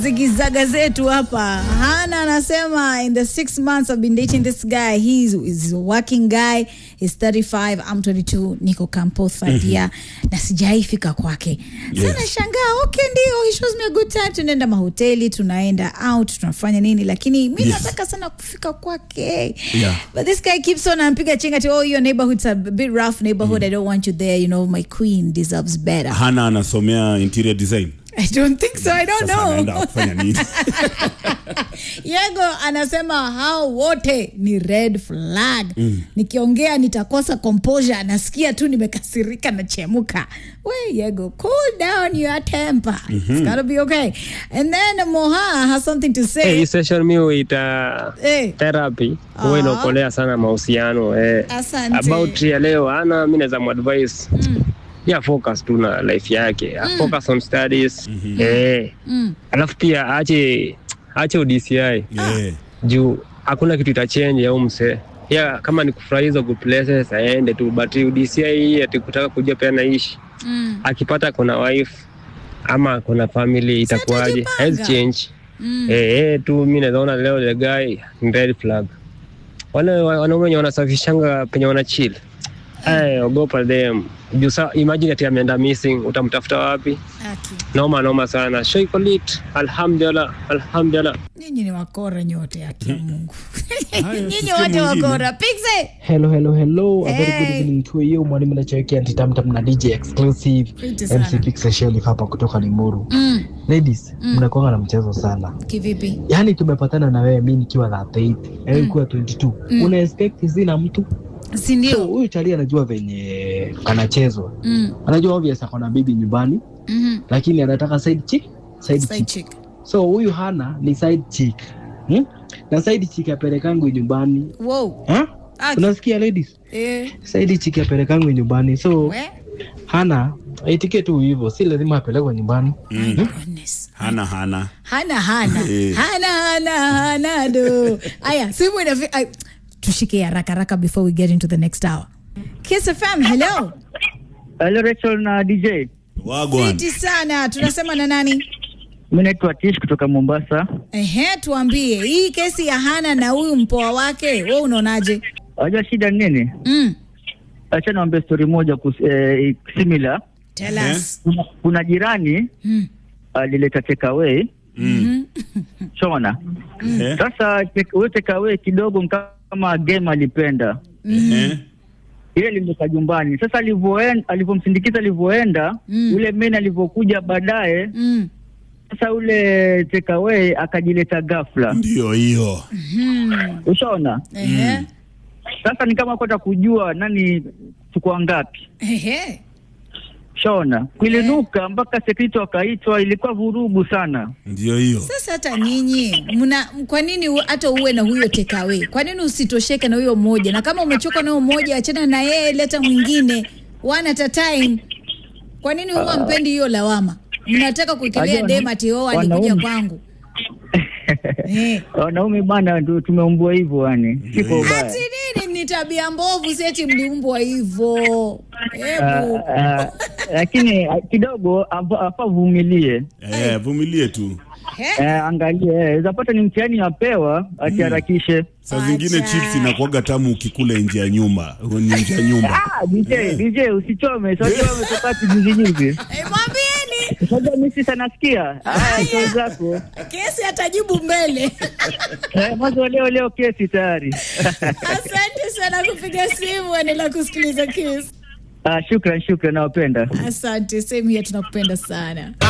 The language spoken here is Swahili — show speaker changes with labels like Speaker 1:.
Speaker 1: zigizaga zetu hapa hana anasema in the six months i've been dating this guy he's, he's a working guy he's 35 i'm 22 niko campo third year na sijaifika kwake
Speaker 2: Yes.
Speaker 1: sana shangaa okay ndio he shows me a good time tunaenda mahoteli tunaenda out tunafanya nini lakini mi
Speaker 2: Yes.
Speaker 1: nataka sana kufika kwake
Speaker 2: Yeah.
Speaker 1: but this guy keeps on anampiga chenga ati oh your neighborhood's a bit rough neighborhood i don't want you there you know my queen deserves better
Speaker 2: hana anasomea interior design
Speaker 1: i don't think so i don't
Speaker 2: sasa
Speaker 1: know
Speaker 2: anaenda kufanya nini
Speaker 1: Yego anasema hao wote ni red flag. Mm. Nikiongea nitakosa composure, nasikia tu nimekasirika na chemuka. We Yego, cool down your temper. Mm-hmm. It's gotta be okay. And then Moha has something to say.
Speaker 3: Eh, hii session mi huita
Speaker 1: Eh,
Speaker 3: therapy
Speaker 1: Ah.
Speaker 3: huwa inaokolea sana mahusiano eh.
Speaker 1: Asante.
Speaker 3: about ya leo ana mi naweza mwadvise mm. ya focus tu na life yake mm. focus on studies mm-hmm. eh.
Speaker 1: mm.
Speaker 3: alafu pia ache ache udci
Speaker 2: yeah.
Speaker 3: juu hakuna kitu itachange au mse ya kama ni kufurahia hizo good places aende tu but udci hii ati kutaka kujua pia naishi
Speaker 1: Mm.
Speaker 3: akipata kuna wife ama kuna family itakuwaje
Speaker 1: atajipanga.
Speaker 3: hawezi change
Speaker 1: Mm.
Speaker 3: Eh, eh, tu mi nazaona leo the guy ni red flag. Wale wa- wanaume wenye wanasafishanga penye wana chill. Eh, ogopa them. Juu sa imagine ati ameenda missing, utamtafuta wapi?
Speaker 1: Aki.
Speaker 3: Noma noma sana. Show iko lit. Alhamdulillah, alhamdulillah.
Speaker 1: Nyinyi ni wakora nyote haki ya Mungu.
Speaker 2: Haya,
Speaker 1: Nyinyi
Speaker 2: tusikie
Speaker 1: wote
Speaker 2: mwingine.
Speaker 1: wakora. Pixie.
Speaker 4: Hello, hello, hello. A very
Speaker 1: Hey.
Speaker 4: good evening to you. Mwalimu nachowekea antitamtam na DJ exclusive
Speaker 1: Fiti sana.
Speaker 4: MC Pixel Shelly hapa kutoka Limuru.
Speaker 1: Mm.
Speaker 4: Ladies, mnakuanga na mchezo sana.
Speaker 1: Kivipi?
Speaker 4: Yaani tumepatana na wewe mimi nikiwa 38, wewe ukiwa 22. Una expect sina mtu?
Speaker 1: Si
Speaker 4: So
Speaker 1: ndio?
Speaker 4: huyu chali anajua venye anachezwa.
Speaker 1: Mm.
Speaker 4: Anajua obvious ako na bibi nyumbani,
Speaker 1: Mhm.
Speaker 4: lakini anataka side chick, side
Speaker 1: Side
Speaker 4: chick.
Speaker 1: chick.
Speaker 4: So huyu hana ni side chick. Hmm? Na side chick apelekangu nyumbani.
Speaker 1: Wow.
Speaker 4: Ha?
Speaker 1: Aki.
Speaker 4: Unasikia ladies?
Speaker 1: Eh.
Speaker 4: Side chick apelekangu nyumbani. So
Speaker 1: We?
Speaker 4: hana aitike tu hivyo, si lazima apelekwe nyumbani.
Speaker 1: My goodness.
Speaker 2: hana hana
Speaker 1: hana hana
Speaker 2: Eh.
Speaker 1: hana hana hana do aya simu inafi ay, tushike haraka haraka before we get into the next hour Kiss FM hello
Speaker 5: Hello Rachel na DJ.
Speaker 2: wagwan
Speaker 1: fiti sana tunasema na nani
Speaker 5: Mimi naitwa Tish kutoka Mombasa.
Speaker 1: ehe tuambie hii kesi ya hana na huyu mpoa wake we unaonaje
Speaker 5: Unajua shida ni nini?
Speaker 1: mm.
Speaker 5: Acha niwaambie story moja kus, eh, similar.
Speaker 1: tell
Speaker 2: Ehe.
Speaker 1: us
Speaker 5: Kuna, kuna jirani
Speaker 1: mm.
Speaker 5: alileta takeaway
Speaker 2: mm.
Speaker 5: chona.
Speaker 2: Eh,
Speaker 5: Sasa take- huyo takeaway kidogo kama game alipenda.
Speaker 2: eh,
Speaker 5: Ile limeka jumbani. Sasa alivyoenda alivyomsindikiza alivyoenda,
Speaker 1: Mm.
Speaker 5: ule men alivyokuja baadaye,
Speaker 1: Mm.
Speaker 5: sasa ule takeaway akajileta ghafla.
Speaker 2: ndio hiyo
Speaker 1: Mm.
Speaker 5: Ushaona?
Speaker 1: Ehe.
Speaker 5: Sasa ni kama kwenda kujua nani tuko ngapi.
Speaker 1: Ehe.
Speaker 5: Shaona kuilinuka mpaka sekrito wakaitwa, ilikuwa vurugu sana.
Speaker 2: ndio hiyo
Speaker 1: sasa hata nyinyi mna kwa nini u- hata uwe na huyo tekawe kwa nini usitosheke na huyo mmoja na kama umechoka na huyo mmoja achana na yeye leta mwingine one at a time kwa nini huwa mpendi hiyo lawama mnataka kuikilia
Speaker 5: Ajua,
Speaker 1: dem ati oh alikuja
Speaker 5: wanaume.
Speaker 1: kwangu eh.
Speaker 5: Wanaume bana, ndio tumeumbwa hivyo, yani siko ubaya.
Speaker 1: ati nini ni tabia mbovu si ati mliumbwa hivyo hebu
Speaker 5: Ah, ah, Lakini ah, kidogo afa afa vumilie,
Speaker 2: eh, vumilie tu
Speaker 1: He?
Speaker 5: Eh, angalie eh, zapata ni mtihani apewa, atiharakishe.
Speaker 2: saa zingine
Speaker 1: Acha.
Speaker 2: chips inakuwaga tamu ukikula nje ya nyumba ni nje ya nyumba
Speaker 5: Ah, DJ, DJ usichome, usichome tokati juzi juzi.
Speaker 1: Eh, mwambieni
Speaker 5: Sasa mimi sasa nasikia. Ah, sio zako.
Speaker 1: kesi atajibu mbele
Speaker 5: Eh, mwanzo leo leo kesi tayari.
Speaker 1: asante sana kupiga simu endelea kusikiliza kiss
Speaker 5: Ah, shukran shukran, nawapenda.
Speaker 1: asante sehemu hiya tunakupenda sana